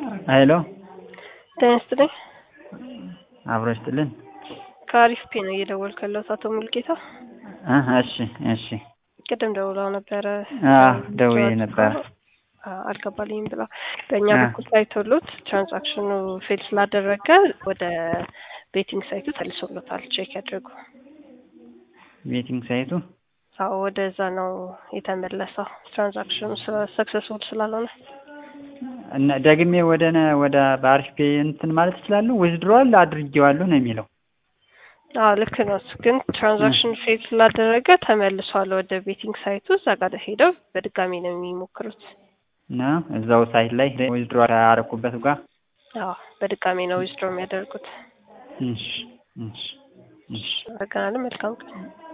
ሄሎ ጤና ይስጥልኝ። አብሮ ይስጥልን። ከአሪፍ ፔ ነው እየደወልኩ ያለሁት አቶ ሙልጌታ። እ እሺ እሺ ቅድም ደውለው ነበረ። አዎ ደውዬ ነበረ። አ- አልገባልኝም ብላ በእኛ አ። በኩል ታይቶሎት ትራንዛክሽኑ ፌል ስላደረገ ወደ ቤቲንግ ሳይቱ ተልሶሎታል። ቼክ ያድርጉ። ቤቲንግ ሳይቱ አዎ ወደዛ ነው የተመለሰው። ትራንዛክሽኑ ሰክሰስፉል ስላልሆነ እና ደግሜ ወደ ነ- ወደ በአሪፍ ፔ እንትን ማለት እችላለሁ? ዊዝድሮዋል አድርጌዋለሁ ነው የሚለው። አዎ ልክ ነው። እሱ ግን ትራንዛክሽን ፌል ስላደረገ ተመልሷል ወደ ቤቲንግ ሳይቱ። እዛ ጋር ሄደው በድጋሚ ነው የሚሞክሩት። እና እዛው ሳይት ላይ ዊዝድሮዋል ያደረኩበት ጋር አዎ በድጋሚ ነው ዊዝድሮ የሚያደርጉት። እሺ እሺ እሺ አመሰግናለሁ። መልካም ቀን።